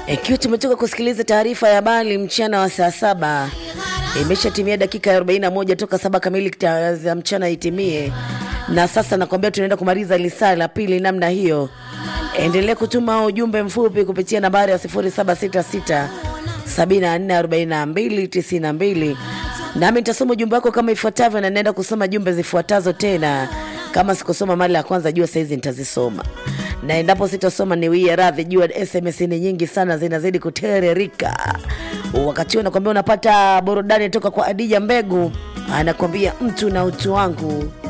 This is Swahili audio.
Ikiwa tumetoka kusikiliza taarifa ya habari mchana wa saa saba, imeshatimia dakika 41 toka saba kamili ta- za mchana itimie, na sasa nakwambia tunaenda kumaliza lisaa la pili namna hiyo. Endelea kutuma ujumbe mfupi kupitia nambari ya 0766 744292 nami nitasoma ujumbe wako kama ifuatavyo, na naenda kusoma jumbe zifuatazo tena. Kama sikusoma mara ya kwanza, jua saizi nitazisoma, na endapo sitasoma niwie radhi, jua SMS ni nyingi sana, zinazidi kutererika. Wakati huo nakwambia unapata burudani toka kwa Adija Mbegu, anakwambia mtu na utu wangu.